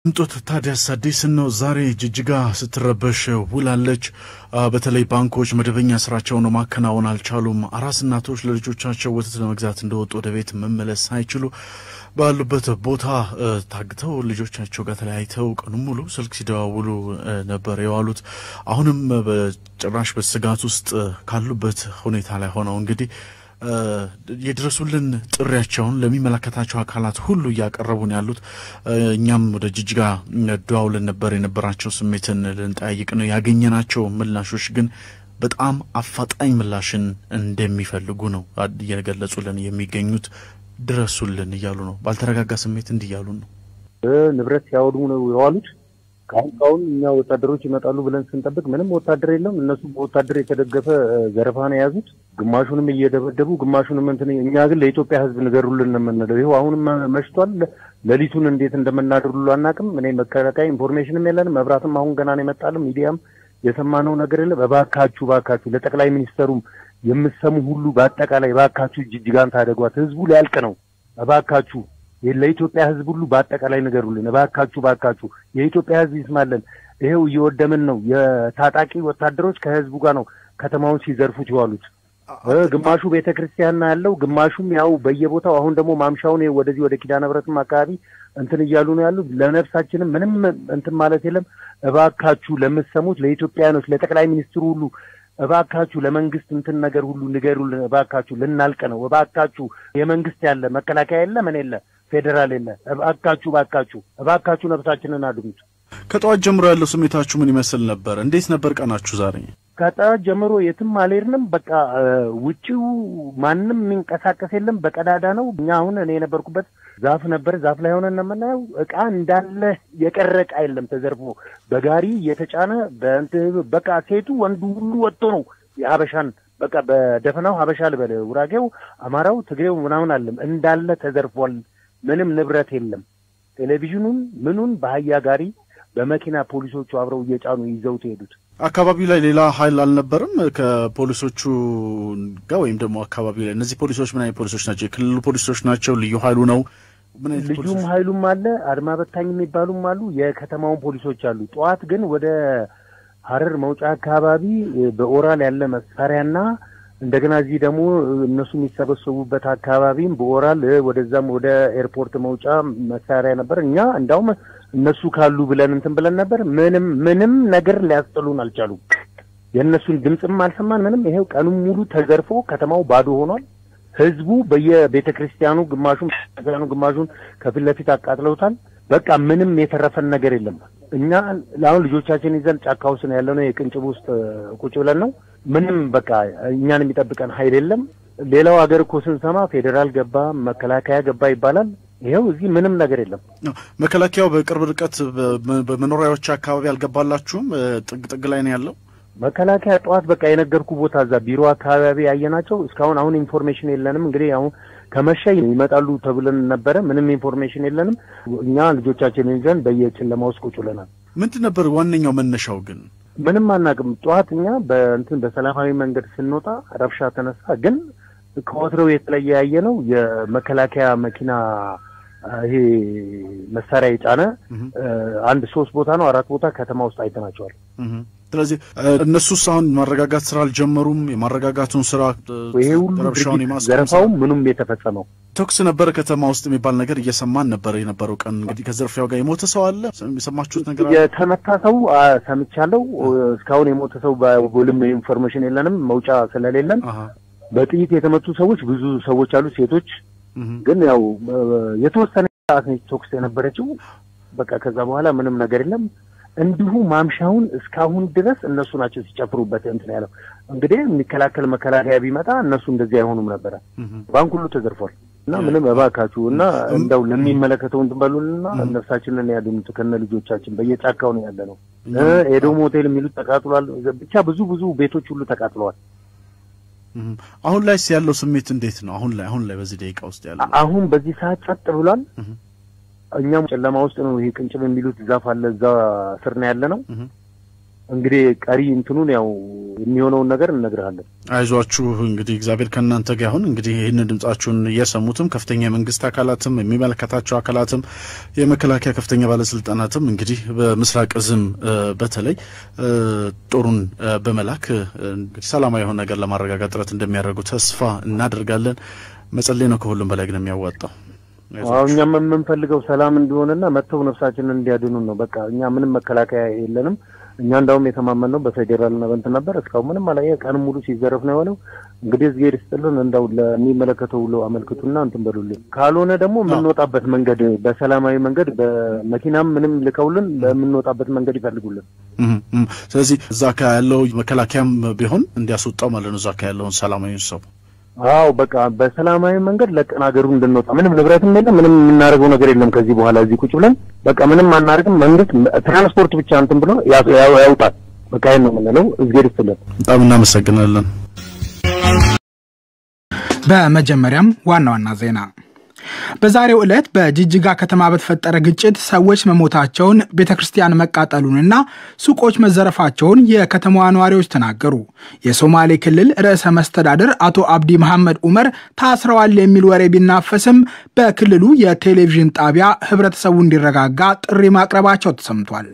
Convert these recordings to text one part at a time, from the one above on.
እንጦት ታዲያስ አዲስ ነው። ዛሬ ጅጅጋ ስትረበሽ ውላለች። በተለይ ባንኮች መደበኛ ስራቸውን ማከናወን አልቻሉም። አራስ እናቶች ለልጆቻቸው ወተት ለመግዛት እንደወጡ ወደ ቤት መመለስ ሳይችሉ ባሉበት ቦታ ታግተው ልጆቻቸው ጋር ተለያይተው ቀኑን ሙሉ ስልክ ሲደዋውሉ ነበር የዋሉት። አሁንም በጭራሽ በስጋት ውስጥ ካሉበት ሁኔታ ላይ ሆነው እንግዲህ የድረሱልን ጥሪያቸውን ለሚመለከታቸው አካላት ሁሉ እያቀረቡ ነው ያሉት። እኛም ወደ ጅጅጋ ደዋውለን ነበር። የነበራቸው ስሜትን ልንጠያይቅ ነው ያገኘናቸው ምላሾች ግን በጣም አፋጣኝ ምላሽን እንደሚፈልጉ ነው እየገለጹልን የሚገኙት። ድረሱልን እያሉ ነው። ባልተረጋጋ ስሜት እንዲህ እያሉ ነው። ንብረት ሲያወድሙ ነው የዋሉት። ካሁን ካሁን እኛ ወታደሮች ይመጣሉ ብለን ስንጠብቅ ምንም ወታደር የለም። እነሱ በወታደር የተደገፈ ዘረፋ ነው የያዙት። ግማሹንም እየደበደቡ ግማሹንም እንትን። እኛ ግን ለኢትዮጵያ ሕዝብ ንገሩልን ነው የምንለው። ይኸው አሁንም መሽቷል። ሌሊቱን እንዴት እንደምናድሩሉ አናውቅም። እኔ መከላከያ ኢንፎርሜሽንም የለንም። መብራትም አሁን ገና ነው የመጣልም። ሚዲያም የሰማነው ነገር የለም። እባካችሁ እባካችሁ ለጠቅላይ ሚኒስተሩም የምሰሙ ሁሉ በአጠቃላይ እባካችሁ ጅጅጋን ታደጓት። ሕዝቡ ሊያልቅ ነው። እባካችሁ ለኢትዮጵያ ህዝብ ሁሉ በአጠቃላይ ንገሩልን እባካችሁ እባካችሁ። የኢትዮጵያ ህዝብ ይስማለን። ይሄው እየወደምን ነው። የታጣቂ ወታደሮች ከህዝቡ ጋር ነው ከተማውን ሲዘርፉት የዋሉት። ግማሹ ቤተ ክርስቲያን ያለው፣ ግማሹም ያው በየቦታው አሁን ደግሞ ማምሻውን ወደዚህ ወደ ኪዳነ ምሕረትም አካባቢ እንትን እያሉ ነው ያሉት። ለነፍሳችንም ምንም እንትን ማለት የለም። እባካችሁ ለምትሰሙት ለኢትዮጵያኖች፣ ለጠቅላይ ሚኒስትሩ ሁሉ እባካችሁ ለመንግስት እንትን ነገር ሁሉ ንገሩልን እባካችሁ። ልናልቅ ነው እባካችሁ። የመንግስት ያለ መከላከያ የለ ምን የለ ፌዴራል የለ። እባካችሁ እባካችሁ እባካችሁ ነፍሳችንን አድኑት። ከጠዋት ጀምሮ ያለው ስሜታችሁ ምን ይመስል ነበር? እንዴት ነበር ቀናችሁ ዛሬ? ከጠዋት ጀምሮ የትም አልሄድንም። በቃ ውጪው ማንም የሚንቀሳቀስ የለም፣ በቀዳዳ ነው። እኛ አሁን እኔ የነበርኩበት ዛፍ ነበር። ዛፍ ላይ ሆነን የምናየው እቃ እንዳለ የቀረ እቃ የለም። ተዘርፎ በጋሪ እየተጫነ በእንትን በቃ ሴቱ ወንዱ ሁሉ ወጥቶ ነው የሀበሻን በቃ በደፈናው ሀበሻ ልበል፣ ውራጌው፣ አማራው፣ ትግሬው ምናምን አለም እንዳለ ተዘርፏል። ምንም ንብረት የለም። ቴሌቪዥኑን ምኑን በአህያ ጋሪ በመኪና ፖሊሶቹ አብረው እየጫኑ ይዘውት ሄዱት። አካባቢው ላይ ሌላ ኃይል አልነበርም ከፖሊሶቹ ጋር ወይም ደግሞ አካባቢው ላይ እነዚህ ፖሊሶች ምን አይነት ፖሊሶች ናቸው? የክልሉ ፖሊሶች ናቸው? ልዩ ኃይሉ ነው? ልዩም ኃይሉም አለ፣ አድማ በታኝ የሚባሉም አሉ፣ የከተማውን ፖሊሶች አሉ። ጠዋት ግን ወደ ሀረር መውጫ አካባቢ በኦራል ያለ መሳሪያና እንደገና እዚህ ደግሞ እነሱ የሚሰበሰቡበት አካባቢም በኦራል ወደዛም ወደ ኤርፖርት መውጫ መሳሪያ ነበር። እኛ እንዳውም እነሱ ካሉ ብለን እንትን ብለን ነበር። ምንም ምንም ነገር ሊያስጥሉን አልቻሉም። የእነሱን ድምፅም አልሰማን ምንም። ይሄው ቀኑን ሙሉ ተዘርፎ ከተማው ባዶ ሆኗል። ህዝቡ በየቤተ ክርስቲያኑ ግማሹን ክርስቲያኑ ግማሹን ከፊት ለፊት አቃጥለውታል። በቃ ምንም የተረፈን ነገር የለም። እኛ ለአሁን ልጆቻችን ይዘን ጫካ ውስጥ ነው ያለነው። የቅንጭብ ውስጥ ቁጭ ብለን ነው። ምንም በቃ እኛን የሚጠብቀን ኃይል የለም። ሌላው ሀገር እኮ ስንሰማ ፌዴራል ገባ፣ መከላከያ ገባ ይባላል። ይኸው እዚህ ምንም ነገር የለም። መከላከያው በቅርብ ርቀት በመኖሪያዎች አካባቢ አልገባላችሁም? ጥግ ጥግ ላይ ነው ያለው መከላከያ። ጠዋት በቃ የነገርኩ ቦታ እዛ ቢሮ አካባቢ ያየናቸው እስካሁን አሁን ኢንፎርሜሽን የለንም። እንግዲህ አሁን ከመሸ ይመጣሉ ተብለን ነበረ። ምንም ኢንፎርሜሽን የለንም። እኛ ልጆቻችንን ይዘን በየጨለማ ውስጥ ቁጭ ብለናል። ምንድን ነበር ዋነኛው መነሻው ግን? ምንም አናውቅም። ጠዋት እኛ በእንትን በሰላማዊ መንገድ ስንወጣ ረብሻ ተነሳ። ግን ከወትሮው የተለየ ያየ ነው የመከላከያ መኪና ይሄ መሳሪያ የጫነ አንድ ሶስት ቦታ ነው አራት ቦታ ከተማ ውስጥ አይተናቸዋል። ስለዚህ እነሱስ አሁን ማረጋጋት ስራ አልጀመሩም። የማረጋጋቱን ስራ ይሄ ሁሉ ድርጊት ዘረፋውም ምኑም የተፈጸመው ተኩስ ነበረ ከተማ ውስጥ የሚባል ነገር እየሰማን ነበር የነበረው ቀን። እንግዲህ ከዘርፊያው ጋር የሞተ ሰው አለ የሰማችሁት ነገር አለ? የተመታ ሰው ሰምቻለሁ። እስካሁን የሞተ ሰው በጎልም ኢንፎርሜሽን የለንም መውጫ ስለሌለን። በጥይት የተመቱ ሰዎች ብዙ ሰዎች አሉ፣ ሴቶች ግን ያው የተወሰነ ሰዓት ነች ተኩስ የነበረችው። በቃ ከዛ በኋላ ምንም ነገር የለም። እንዲሁ ማምሻውን እስካሁን ድረስ እነሱ ናቸው ሲጨፍሩበት እንትን ያለው። እንግዲህ የሚከላከል መከላከያ ቢመጣ እነሱ እንደዚህ አይሆኑም ነበረ። ባንክ ሁሉ ተዘርፏል። እና ምንም እባካችሁ እና እንደው ለሚመለከተው እንትን በሉንና ነፍሳችንን ያድኑት ከነ ልጆቻችን። በየጫካው ነው ያለ ነው። ኤዶም ሆቴል የሚሉት ተቃጥሏል። ብቻ ብዙ ብዙ ቤቶች ሁሉ ተቃጥለዋል። አሁን ላይ ያለው ስሜት እንዴት ነው? አሁን ላይ አሁን ላይ በዚህ ደቂቃ ውስጥ ያለው አሁን በዚህ ሰዓት ጸጥ ብሏል። እኛም ጨለማ ውስጥ ነው። ይሄ ቅንጭብ የሚሉት ዛፍ አለ፣ እዛ ስር ነው ያለ ነው። እንግዲህ ቀሪ እንትኑን ያው የሚሆነውን ነገር እነግርሃለን። አይዟችሁ እንግዲህ እግዚአብሔር ከእናንተ ጋር ይሁን። እንግዲህ ይህንን ድምጻችሁን እየሰሙትም ከፍተኛ የመንግስት አካላትም የሚመለከታቸው አካላትም የመከላከያ ከፍተኛ ባለስልጣናትም እንግዲህ በምስራቅ እዝም በተለይ ጦሩን በመላክ እንግዲህ ሰላማዊ የሆነ ነገር ለማረጋጋት ጥረት እንደሚያደርጉ ተስፋ እናደርጋለን። መጸለይ ነው ከሁሉም በላይ ግን የሚያዋጣው። አዎ እኛም የምንፈልገው ሰላም እንዲሆንና መጥተው ነፍሳችንን እንዲያድኑን ነው። በቃ እኛ ምንም መከላከያ የለንም። እኛ እንዳውም የተማመን ነው በፌዴራልና በእንትን ነበር። እስካሁን ምንም አላየ። ቀን ሙሉ ሲዘረፍ ነው የሆነው። እንግዲህ እዝጌር ይስጥልን። እንዳው ለሚመለከተው ብሎ አመልክቱና እንትን በሉልን። ካልሆነ ደግሞ የምንወጣበት መንገድ በሰላማዊ መንገድ በመኪናም ምንም ልከውልን ለምንወጣበት መንገድ ይፈልጉልን። ስለዚህ እዛ ካ ያለው መከላከያም ቢሆን እንዲያስወጣው ማለት ነው። እዛ ካ ያለውን ሰላማዊ ሰው አዎ በቃ በሰላማዊ መንገድ ለቀን ሀገሩ እንድንወጣ ምንም ንብረትም የለም፣ ምንም የምናደርገው ነገር የለም። ከዚህ በኋላ እዚህ ቁጭ ብለን በቃ ምንም አናደርግም። መንግስት ትራንስፖርት ብቻ እንትን ብሎ ያውጣል። በቃ ይሄን ነው የምንለው። እዝጌር ይስጥልን። በጣም እናመሰግናለን። በመጀመሪያም ዋና ዋና ዜና በዛሬው ዕለት በጅጅጋ ከተማ በተፈጠረ ግጭት ሰዎች መሞታቸውን፣ ቤተ ክርስቲያን መቃጠሉንና ሱቆች መዘረፋቸውን የከተማዋ ነዋሪዎች ተናገሩ። የሶማሌ ክልል ርዕሰ መስተዳድር አቶ አብዲ መሐመድ ኡመር ታስረዋል የሚል ወሬ ቢናፈስም በክልሉ የቴሌቪዥን ጣቢያ ህብረተሰቡ እንዲረጋጋ ጥሪ ማቅረባቸው ተሰምቷል።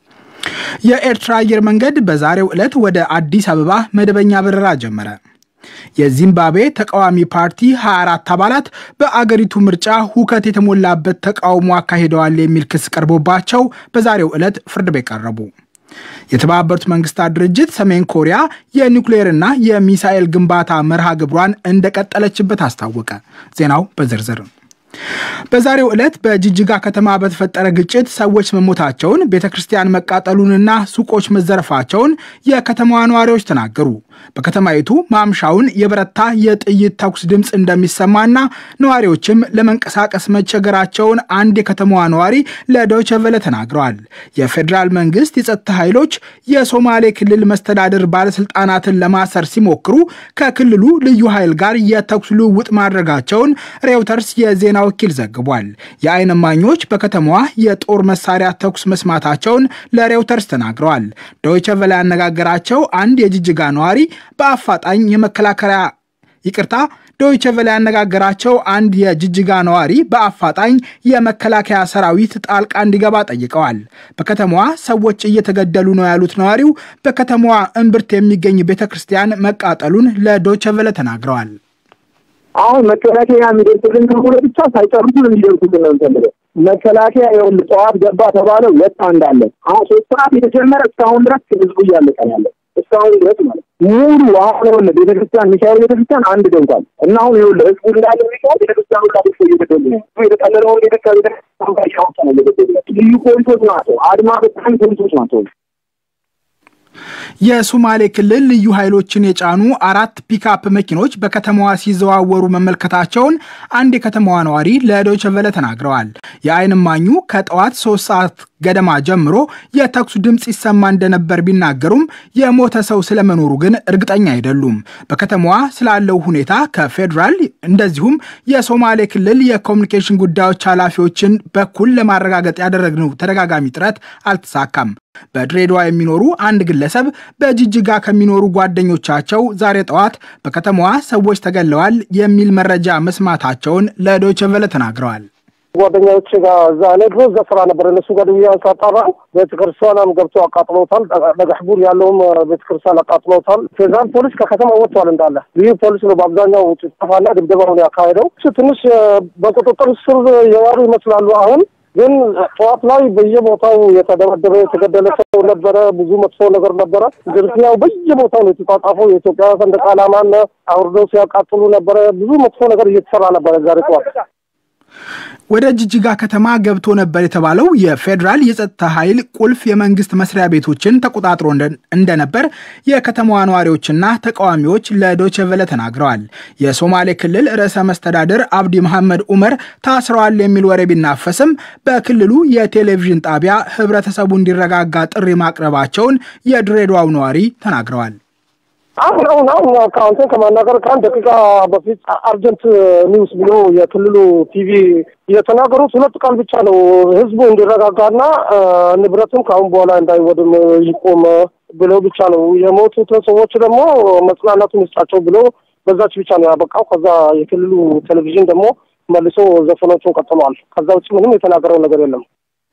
የኤርትራ አየር መንገድ በዛሬው ዕለት ወደ አዲስ አበባ መደበኛ በረራ ጀመረ። የዚምባብዌ ተቃዋሚ ፓርቲ 24 አባላት በአገሪቱ ምርጫ ሁከት የተሞላበት ተቃውሞ አካሂደዋል የሚል ክስ ቀርቦባቸው በዛሬው ዕለት ፍርድ ቤት ቀረቡ። የተባበሩት መንግስታት ድርጅት ሰሜን ኮሪያ የኒውክሌርና የሚሳኤል ግንባታ መርሃ ግብሯን እንደቀጠለችበት አስታወቀ። ዜናው በዝርዝር በዛሬው ዕለት በጅጅጋ ከተማ በተፈጠረ ግጭት ሰዎች መሞታቸውን፣ ቤተ ክርስቲያን መቃጠሉንና ሱቆች መዘረፋቸውን የከተማዋ ነዋሪዎች ተናገሩ። በከተማይቱ ማምሻውን የበረታ የጥይት ተኩስ ድምፅ እንደሚሰማና ነዋሪዎችም ለመንቀሳቀስ መቸገራቸውን አንድ የከተማዋ ነዋሪ ለዶይቼ ቬለ ተናግረዋል። የፌዴራል መንግስት የጸጥታ ኃይሎች የሶማሌ ክልል መስተዳድር ባለስልጣናትን ለማሰር ሲሞክሩ ከክልሉ ልዩ ኃይል ጋር የተኩስ ልውውጥ ማድረጋቸውን ሬውተርስ የዜና ወኪል ዘግቧል። የዓይን እማኞች በከተማዋ የጦር መሳሪያ ተኩስ መስማታቸውን ለሬውተርስ ተናግረዋል። ዶይቼ ቬለ ያነጋገራቸው አንድ የጅጅጋ ነዋሪ በአፋጣኝ የመከላከያ ይቅርታ ዶይቼ ቬለ ያነጋገራቸው አንድ የጅጅጋ ነዋሪ በአፋጣኝ የመከላከያ ሰራዊት ጣልቃ እንዲገባ ጠይቀዋል። በከተማዋ ሰዎች እየተገደሉ ነው ያሉት ነዋሪው በከተማዋ እምብርት የሚገኝ ቤተ ክርስቲያን መቃጠሉን ለዶይቼ ቬለ ተናግረዋል። አሁን መከላከያ የሚደርስልን ከሆነ ብቻ ሳይጨርሱን እንዲደርሱልን ነው እንፈልገው። መከላከያ ይኸውልህ ጠዋት ገባ ተባለው ወጣ እንዳለ አሁን ሶስት ሰዓት የተጀመረ እስካሁን ድረስ ህዝቡ እያለቀ ያለ እስካሁን ድረስ ማለት ሙሉ አሁን ይኸውልህ ቤተክርስቲያን ሚካኤል ቤተክርስቲያን አንድ ደንቋል እና አሁን ይኸውልህ ህዝቡ እንዳለ ሚካኤል ቤተክርስቲያኑ ላ ቤተሰ እየገደሉ ነው የተቀለለውን ቤተክርስቲያን ቤተክርስቲያን ጋር እያወጣ ነው እየገደሉ ልዩ ፖሊሶች ናቸው። አድማ በጣም ፖሊሶች ናቸው። የሶማሌ ክልል ልዩ ኃይሎችን የጫኑ አራት ፒክአፕ መኪኖች በከተማዋ ሲዘዋወሩ መመልከታቸውን አንድ የከተማዋ ነዋሪ ለዶይቼ ቬለ ተናግረዋል። የዓይን እማኙ ከጠዋት ሶስት ሰዓት ገደማ ጀምሮ የተኩስ ድምፅ ይሰማ እንደነበር ቢናገሩም የሞተ ሰው ስለመኖሩ ግን እርግጠኛ አይደሉም። በከተማዋ ስላለው ሁኔታ ከፌዴራል እንደዚሁም የሶማሌ ክልል የኮሚኒኬሽን ጉዳዮች ኃላፊዎችን በኩል ለማረጋገጥ ያደረግነው ተደጋጋሚ ጥረት አልተሳካም። በድሬዳዋ የሚኖሩ አንድ ግለሰብ በጅጅጋ ከሚኖሩ ጓደኞቻቸው ዛሬ ጠዋት በከተማዋ ሰዎች ተገለዋል የሚል መረጃ መስማታቸውን ለዶይቼ ቬለ ተናግረዋል። ጓደኛዎች ጋር እዛ እኔ ድሮ እዛ ስራ ነበር። እነሱ ጋር ደውዬ ሳጣራ ቤተክርስቲያንም ገብቶ አቃጥለውታል። በጋሕቡር ያለውም ቤተክርስቲያን አቃጥለውታል። ፌዴራል ፖሊስ ከከተማ ወጥቷል እንዳለ። ልዩ ፖሊስ ነው በአብዛኛው ጭፍጨፋና ድብደባውን ያካሄደው። ትንሽ በቁጥጥር ስር የዋሉ ይመስላሉ አሁን ግን ጠዋት ላይ በየቦታው የተደበደበ የተገደለ ሰው ነበረ። ብዙ መጥፎ ነገር ነበረ። ዝርፊያው በየቦታው ነው የተጣጣፈው። የኢትዮጵያ ሰንደቅ ዓላማን አውርደው ሲያቃጥሉ ነበረ። ብዙ መጥፎ ነገር እየተሰራ ነበረ ዛሬ ጠዋት። ወደ ጅጅጋ ከተማ ገብቶ ነበር የተባለው የፌዴራል የጸጥታ ኃይል ቁልፍ የመንግስት መስሪያ ቤቶችን ተቆጣጥሮ እንደነበር የከተማዋ ነዋሪዎችና ተቃዋሚዎች ለዶይቼ ቬለ ተናግረዋል። የሶማሌ ክልል ርዕሰ መስተዳድር አብዲ መሐመድ ኡመር ታስረዋል የሚል ወሬ ቢናፈስም በክልሉ የቴሌቪዥን ጣቢያ ህብረተሰቡ እንዲረጋጋ ጥሪ ማቅረባቸውን የድሬዳዋው ነዋሪ ተናግረዋል። አሁን አሁን አሁን ከአንተ ከማናገር ከአንድ ደቂቃ በፊት አርጀንት ኒውስ ብሎ የክልሉ ቲቪ የተናገሩት ሁለት ቃል ብቻ ነው። ህዝቡ እንዲረጋጋና ንብረቱም ከአሁን በኋላ እንዳይወድም ይቆም፣ ብለው ብቻ ነው የሞቱት ሰዎች ደግሞ መጽናናቱን ይስጣቸው ብሎ በዛች ብቻ ነው ያበቃው። ከዛ የክልሉ ቴሌቪዥን ደግሞ መልሶ ዘፈኖቹን ቀጥሏል። ከዛ ውጭ ምንም የተናገረው ነገር የለም።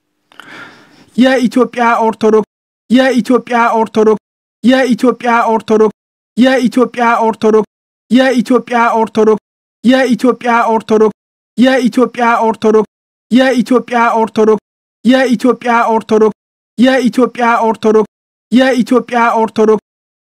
የኢትዮጵያ ኦርቶዶክስ የኢትዮጵያ ኦርቶዶክስ የኢትዮጵያ ኦርቶዶክስ የኢትዮጵያ ኦርቶዶክስ የኢትዮጵያ ኦርቶዶክስ የኢትዮጵያ ኦርቶዶክስ የኢትዮጵያ ኦርቶዶክስ የኢትዮጵያ ኦርቶዶክስ የኢትዮጵያ ኦርቶዶክስ የኢትዮጵያ ኦርቶዶክስ የኢትዮጵያ ኦርቶዶክስ